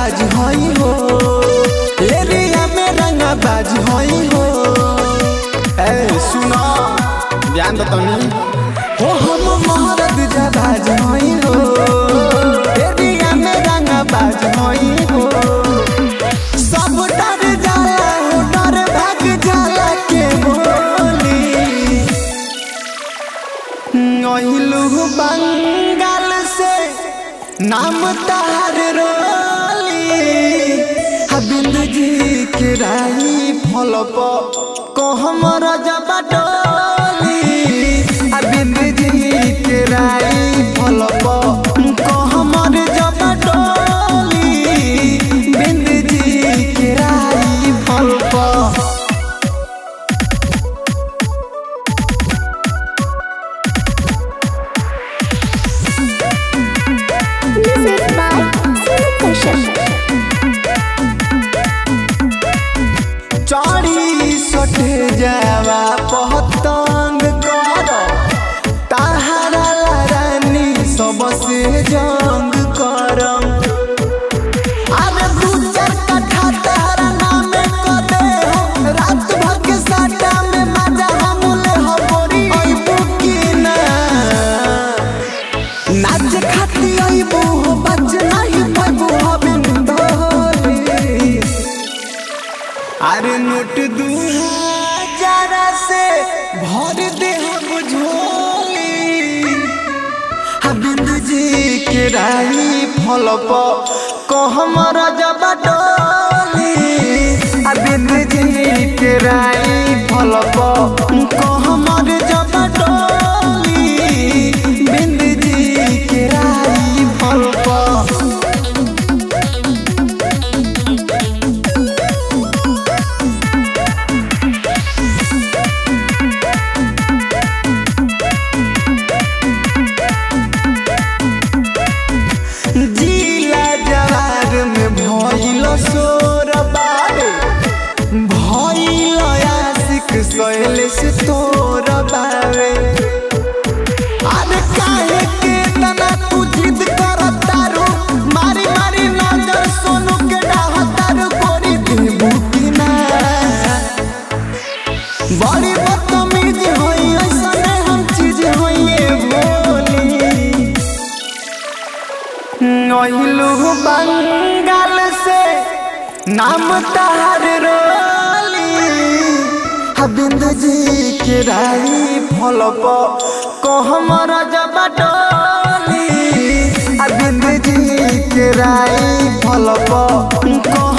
बाज हई हो एरिया में रंगा बाज हई हो ए सुनो ध्यान दो तनी हो हम मरद जा बाज हई हो एरिया में रंगा बाज हई हो सब डर जाला हो डर भाग जाला के बोली ओहिलू बंगाल से नाम तार रोली हबिंद जी के राही फल को हमर जबा डोली हबिंद जी के राही फल को हमर जबा डोली बिंद जी के राही फल पर Music by Sonu Kashyap. चढ़ी सटे जावा पहतंग कर ताहरा रानी सबसे जंग करम अरे दू चार कट्ठा तारा नाम क दे हो रात भर के साटा में मजा हम ले हो बोरी अइबू की ना नाच खाती अइबू हो बच नहीं पैबू हो बिंदोली अरे नोट दू हजार से भर दे हम झोली हबिंद जी के राही फल को हमर जबा डोली हबिंद जी के राही फल को हमर जबा डोली बिंद जी के राही फल पर जिला जवार में भइल सोर बारे भइल आशिक सहेल से तोर बारे अरे काहे के तना तू जिद करतारू मारी मारी नजर सोनू के डाहतारू गोरी देबू की ना बड़ी बदतमीज होई ऐसने हम चीज होइए बोली नहिलू बंगाल से नाम तार रोली हबिंद जी के राही फल को हमर जबा डोली हबिंद जी के राही फल को